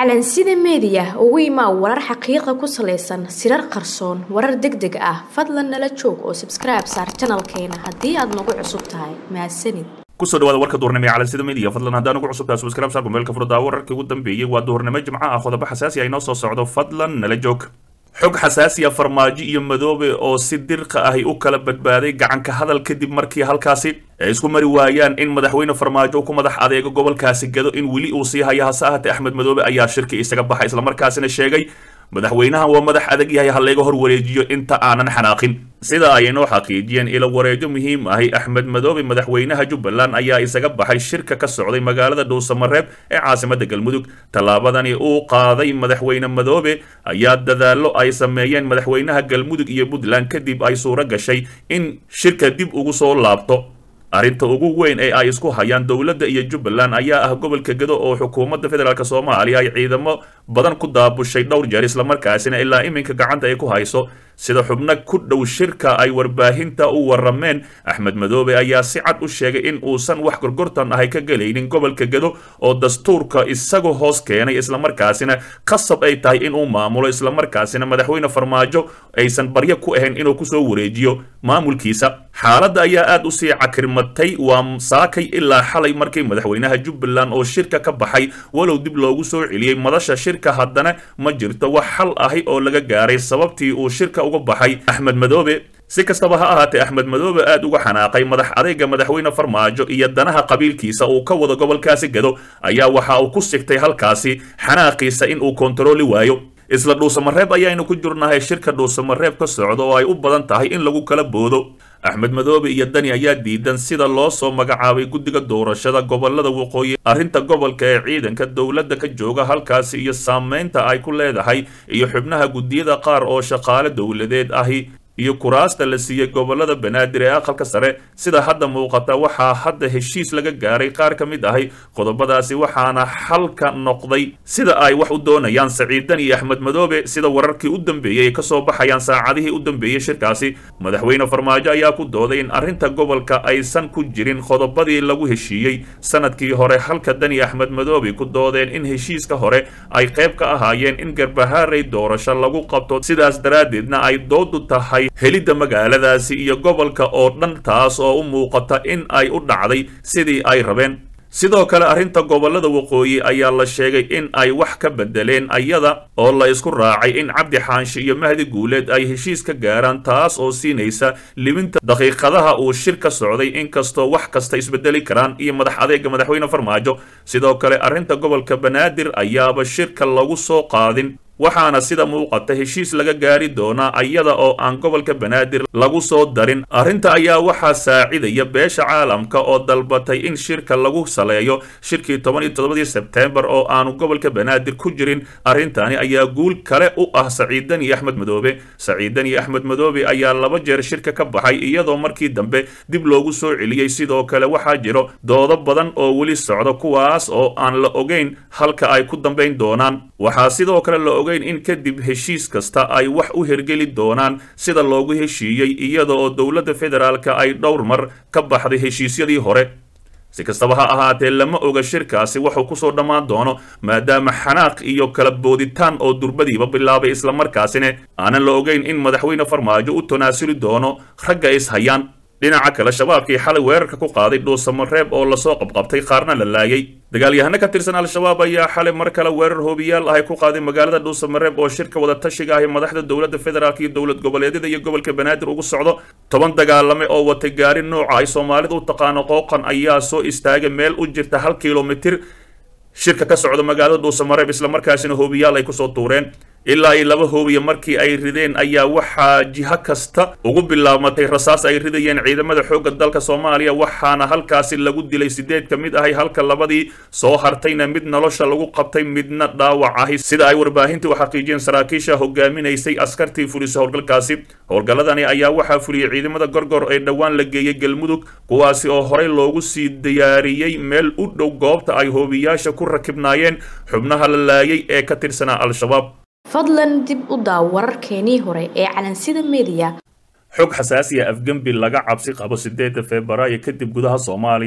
calansida meediya ugu imaa warar xaqiiqa ku salaysan sirar qarsoon warar deg deg ah fadlan nala joog oo sabskribe saar janalkeena haddii aad nagu cusub tahay mahadsanid kusoo dhawaada warka duhurnimo ee calansida media fadlan haddaan ugu cusubtahay subscribe saar kumeelka furdaa wararkii ugu dambeeyey waa duhurnimo jimco ah qodobo xasaasi ah inoo soo socdo fadlan nala joog xog xasaasiya farmaajo iyo madoobe oo si dirqa ahi u kala badbaaday gacanka hadal kadib markii halkaasi ay isku mari waayaan in madaxweyne farmaajo ku madax adeego gobolkaasi gado in weli uu sii haya hase ahaatee axmed madoobe ayaa shirki isaga baxay islamarkaasina sheegay madaxweynahan waa madax adag yahay ha layga hor wareejiyo inta aanan xanaaqin sida ay inoo xaqiijiyeen ilo wareejo muhiim ahi axmed madoobe madaxweynaha jubbaland ayaa isaga baxay shirka ka socday magaalada dhuusamareeb ee caasimada galmudug tallaabadani uu qaaday madaxweyne madoobe ayaa dadaallo ay sameeyeen madaxweynaha galmudug iyo puntland kadib ay suuro gashay in shirka dib ugu soo laabto arrinta ugu weyn ee ay isku hayaan dowladda iyo jubbaland ayaa ah gobolka gado oo xukuumadda federaalk soomaaliya ay ciidamo badan ku daabushay dhowr jeer islamarkaasina ilaa iminka gacanta ay ku hayso sida xubno ku dhow shirka ay warbaahinta u warameen axmed madoobe ayaa si cad u sheegay in uusan wax gorgortan ahay ka gelaynin gobolka gado oo dastuurka isagu hoos keenay islamarkaasina qasab ay tahay inuu maamulo islamarkaasina madaxweyne farmaajo aysan baryo ku ahayn inuu kusoo wareejiyo maamulkiisa xaaladda ayaa aad usii cakirmatay waa saakay ilaa xalay markii madaxweynaha jubbaland oo shirka ka baxay walow dib loogu soo celiyey madasha shirka haddana ma jirto wax xal ahi oo laga gaaray sababtii uu shirka uga baxay axmed madoobe si kastaba ha ahaatee axmed madoobe aad uga xanaaqay madax adayga madaxweyne farmaajo iyo danaha qabiilkiisa uu ka wado gobolkaasi gado ayaa waxa uu ku sigtay halkaasi xanaaqiisa in uu kontarooli waayo isla dhuusamareeb ayaaynu ku jirnahay shirka dhuusamareeb ka socda oo ay u badan tahay in lagu kala boodo axmed madoobe iyo dani ayaa diidan sida loo soo magacaabay guddiga doorashada gobolada waqooyi arrinta gobolka ee ciidanka dowladda ka jooga halkaasi iyo saameynta ay ku leedahay iyo xubnaha guddiyada qaar oo shaqaale dowladeed ahi iyo kuraasta la siiyey gobolada banaadir ee aqalka sare sida hadda muuqata waxaa hadda heshiis laga gaaray qaar ka mid ahi qodobadaasi waxaana xalka noqday sida ay wax u doonayaan saciidan iyo axmed madoobe sida wararkii u dambeeyey ay kasoo baxayaan saacadihii u dambeeyey shirkaasi madaxweyne farmaajo ayaa ku dooday in arrinta gobolka aysan ku jirin qodobadii lagu heshiiyey sanadkii hore halka dani axmed madoobe ku doodeen in heshiiska hore ay qayb ka ahaayeen in garbahaaray doorasho lagu qabto sidaas daraaddeedna ay doodu tahay helidda magaaladaasi iyo gobolka oo dhan taas oo u muuqata in ay u dhacday sidii ay rabeen sidoo kale arrinta gobolada waqooyi ayaa la sheegay in ay wax ka bedeleen ayada oo la isku raacay in cabdi xaanshi iyo mahdi guuleed ay heshiis ka gaaraan taas oo siinaysa libinta daqiiqadaha uu shir ka socday inkastoo wax kasta isbedeli karaan iyo madax adeega madaxweyne farmaajo sidoo kale arrinta gobolka banaadir ayaaba shirka lagu soo qaadin waxaana sida muuqata heshiis laga gaari doonaa iyada oo aan gobolka banaadir lagu soo darin arrinta ayaa waxaa saacidaya beesha caalamka oo dalbatay in shirka lagu saleeyo shirkii toban iyo toddobadii sebteembar oo aanu gobolka banaadir ku jirin arrintani ayaa guul kale u ah saciidan iyo axmed madoobe saciidan iyo axmed madoobe ayaa laba jeer shirka ka baxay iyadoo markii dambe dib loogu soo celiyey sidoo kale waxaa jiro doodo badan oo weli socda kuwaas oo aan la ogeyn halka ay ku dambayn doonaan waxaa sidoo kale la ogeyn in kadib heshiis kasta ay wax u hergeli doonaan sida loogu heshiiyey iyada oo dowladda federaalka ay dhowr mar ka baxday heshiisyadii hore si kastaba ha ahaatee lama oga shirkaasi wuxuu kusoo dhammaan doono maadaama xanaaq iyo kala booditaan oo durbadiiba bilaabay islamarkaasina aanan la ogeyn in madaxweyne farmaajo u tanaasuli doono ragga is hayaan dhinaca kale shabaabkii xalay weerarka ku qaaday dhuusamareeb oo lasoo qabqabtay qaarna la laayay dagaalyahano ka tirsan al-shabaab ayaa xalay mar kale weerar hoobiyaal ahay ku qaaday magaalada dhuusamareeb oo shirka wada tashiga ahi madaxda dowladda federaalk iyo dowlad goboleedyada iyo gobolka banaadir ugu socdo toban dagaalame oo watay gaari nooca ay soomaalida u taqaano qooqan ayaa soo istaagay meel u jirta hal kilomitir shirka ka socda magaalada dhuusamareeb islamarkaasina hoobiyaal ay kusoo tuureen ilaa iyo laba hoobiya markii ay rideen ayaa waxaa jiho kasta ugu bilaabmatay rasaas ay ridayeen ciidamada xoogga dalka soomaaliya waxaana halkaasi lagu dilay sideed ka mid ahay halka labadii soo hartayna mid nolosha lagu qabtay midna dhaawac ahi sida ay warbaahintii u xaqiijiyeen saraakiisha hogaaminaysay askartii fulisa howlgalkaasi howlgalladani ayaa waxaa fuliyey ciidamada gorgor ee dhowaan la geeyey galmudug kuwaasi oo horey loogu sii diyaariyey meel u dhow goobta ay hoobiyaasha ku rakibnaayeen xubnaha la laayay ee ka tirsanaa al-shabaab fadlan dib u daaw wararkeenii hore ee calansida meediya xog xasaasiya afgembi laga cabsi qabo sideedda febraayo kadib gudaha soomaaliya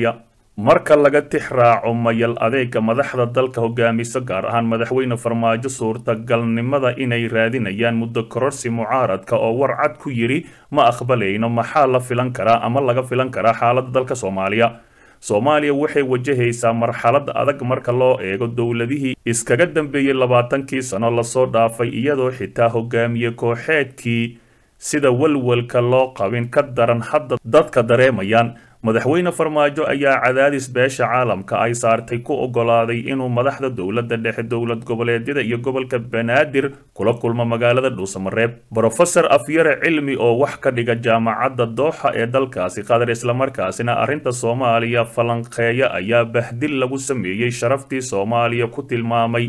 marka laga tix raaco mayal adeega madaxda dalka hogaamiso gaar ahaan madaxweyne farmaajo suurtagalnimada inay raadinayaan muddo kororsi mucaaradka oo warcad ku yidhi ma aqbalayno maxaa la filan karaa ama laga filan karaa xaaladda dalka soomaaliya soomaaliya waxay wajahaysaa marxalad adag marka loo eego dowladihii iskaga dambeeyey labaatankii sano lasoo dhaafay iyadoo xitaa hogaamiye kooxeedkii sida walwalka loo qabin ka daran hadda dadka dareemayaan madaxweyne farmaajo ayaa cadaadis beesha caalamka ay saartay ku ogolaaday inuu madaxda dowladda dhexe dowlad goboleedyada iyo gobolka banaadir kula kulmo magaalada dhuusamareeb brofesor afyare cilmi oo wax ka dhiga jaamacadda dooxa ee dalkaasi qatar islamarkaasina arrinta soomaaliya falanqeeya ayaa bahdil lagu sameeyey sharaftii soomaaliya ku tilmaamay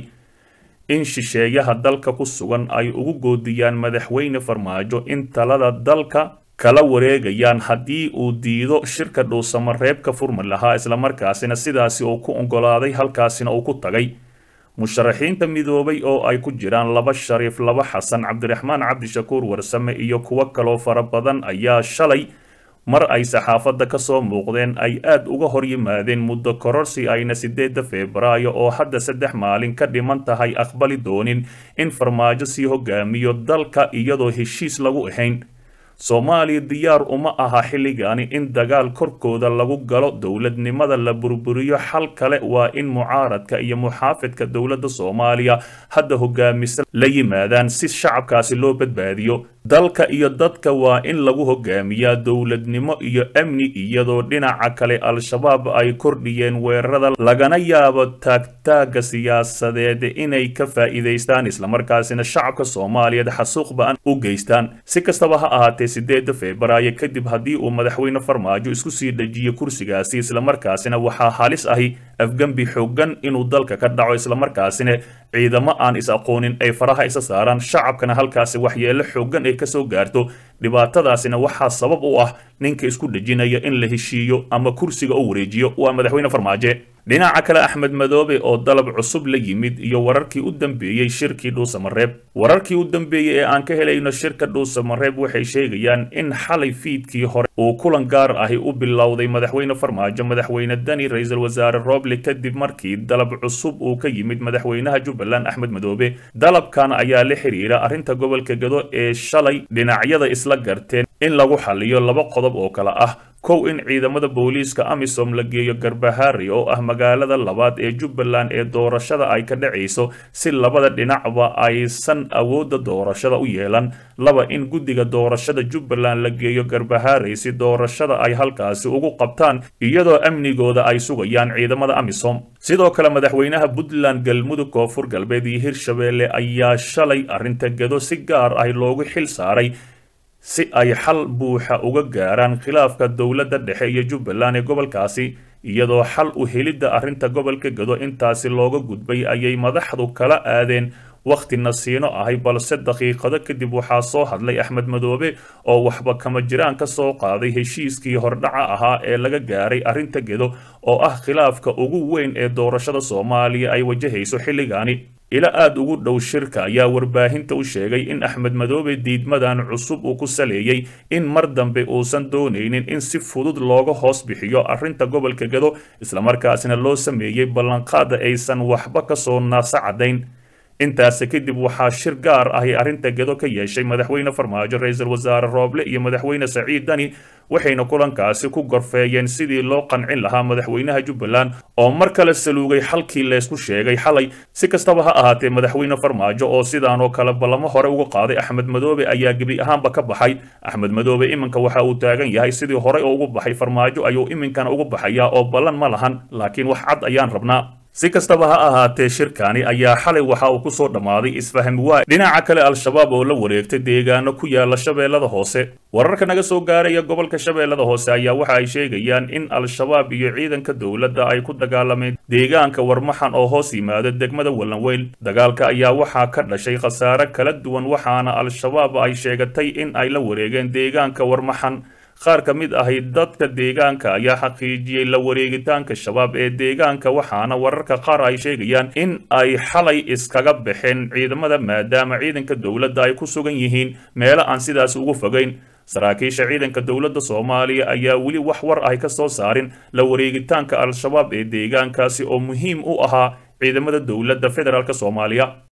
in shisheeyaha dalka ku sugan ay ugu goodiyaan madaxweyne farmaajo in talada dalka kala wareegayaan haddii uu diido shirka dhuusamareeb ka furmi lahaa islamarkaasina sidaasi uu ku ogolaaday halkaasina uu ku tagay musharaxiinta midoobay oo ay ku jiraan laba shariif laba xasan cabdiraxmaan cabdishakuur warsame iyo kuwo kaloo fara badan ayaa shalay mar ay saxaafadda ka soo muuqdeen ay aad uga hor yimaadeen muddo kororsi ayna sideedda febraayo oo hadda saddex maalin ka dhiman tahay aqbali doonin in farmaajo sii hogaamiyo dalka iyadoo heshiis lagu ahayn soomaaliya diyaar uma aha xilligani in dagaal korkooda lagu galo dowladnimada la burburiyo xal kale waa in mucaaradka iyo muxaafidka dowladda soomaaliya hadda hogaamisa la yimaadaan si shacabkaasi loo badbaadiyo dalka iyo dadka waa in lagu hogaamiyaa dowladnimo iyo amni iyadoo dhinaca kale al-shabaab ay kordhiyeen weerarada lagana yaabo taagtaaga siyaasadeed inay ka faa'iidaystaan islamarkaasina shacabka soomaaliyeed xasuuq ba-an u geystaan si kastaba ha ahaatee sideedda febraayo kadib haddii uu madaxweyne farmaajo isku sii dejiyo kursigaasi islamarkaasina waxaa halis ahi afgembi xoogan inuu dalka ka dhaco islamarkaasina ciidamo aan is aqoonin ay faraha isa saaraan shacabkana halkaasi waxyeelo xoogan ay kasoo gaarto dhibaatadaasina waxaa sabab u ah ninka isku dhejinaya in la heshiiyo ama kursiga u wareejiyo waa madaxweyne farmaaje dhinaca kale axmed madoobe oo dalab cusub la yimid iyo wararkii u dambeeyey shirkii dhuusamareeb wararkii u dambeeyey ee aan ka helayno shirka dhuusamareeb waxay sheegayaan in xalay fiidkii hore uu kulan gaar ahi u bilowday madaxweyne farmaajo madaxweyne dani ra-iisul wasaare roble kadib markii dalab cusub uu ka yimid madaxweynaha jubbaland axmed madoobe dalabkan ayaa la xiriira arrinta gobolka gado ee shalay dhinacyada isla garteen in lagu xaliyo laba qodob oo kale ah kow in ciidamada booliiska amisom la geeyo garbahaari oo ah magaalada labaad ee jubbaland ee doorashada ay ka dhacayso si labada dhinacba aysan awoodda doorashada u yeelan laba in guddiga doorashada jubbaland la geeyo garbahaari si doorashada ay halkaasi ugu qabtaan iyadoo amnigooda ay sugayaan ciidamada amisom sidoo kale madaxweynaha puntland galmudug koonfur galbeed iyo hirshabeelle ayaa shalay arrinta gado si gaar ah loogu xil saaray si ay xal buuxa uga gaaraan khilaafka dowladda dhexe iyo jubbaland ee gobolkaasi iyadoo xal u helidda arrinta gobolka gado intaasi looga gudbay ayay madaxdu kala aadeen wakhti nasiino ahay balse daqiiqado kadib waxaa soo hadlay axmed madoobe oo waxba kama jiraan ka soo qaaday heshiiskii hordhaca ahaa ee laga gaaray arrinta gedo oo ah khilaafka ugu weyn ee doorashada soomaaliya ay wajahayso xilligaani ila aada ugu dhow shirka ayaa warbaahinta u sheegay in axmed madoobe diidmadan cusub uu ku saleeyey in mar dambe uusan doonaynin in si fudud looga hoos bixiyo arrinta gobolka gado islamarkaasina loo sameeyey ballanqaada aysan waxba kasoo naasa caddayn intaasi kadib waxaa shir gaar ahi arrinta gedo ka yeeshay madaxweyne farmaajo ra-iisul wasaare rooble iyo madaxweyne saciid dani waxayna kulankaasi ku gorfeeyeen sidii loo qancin lahaa madaxweynaha jubbaland oo mar kale saluugay xalkii leysku sheegay xalay si kastaba ha ahaatee madaxweyne farmaajo oo sidaan oo kale ballamo hore uga qaaday axmed madoobe ayaa gebi ahaanba ka baxay axmed madoobe iminka waxa uu taagan yahay sidii horey oo ugu baxay farmaajo ayuu iminkana ugu baxayaa oo ballan ma lahan laakiin wax cad ayaan rabnaa si kastaba ha ahaatee shirkani ayaa xalay waxa uu ku soo dhammaaday isfahmi waay dhinaca kale al-shabaab oo la wareegtay deegaano ku yaala shabeellada hoose wararka naga soo gaaraya gobolka shabeellada hoose ayaa waxa ay sheegayaan in al-shabaab iyo ciidanka dowladda ay ku dagaalameen deegaanka warmaxan oo hoos yimaada degmada wallanweyn dagaalka ayaa waxaa ka dhashay khasaare kala duwan waxaana al-shabaab ay sheegatay in ay la wareegeen deegaanka warmaxan qaar ka mid ahi dadka deegaanka ayaa xaqiijiyey la wareegitaanka shabaab ee deegaanka waxaana wararka qaar ay sheegayaan in ay xalay iskaga baxeen ciidamada maadaama ciidanka dowladda ay ku sugan yihiin meelo aan sidaas ugu fogayn saraakiisha ciidanka dowladda soomaaliya ayaa weli wax war ay ka soo saarin la wareegitaanka al-shabaab ee deegaankaasi oo muhiim u ahaa ciidamada dowladda federaalk soomaaliya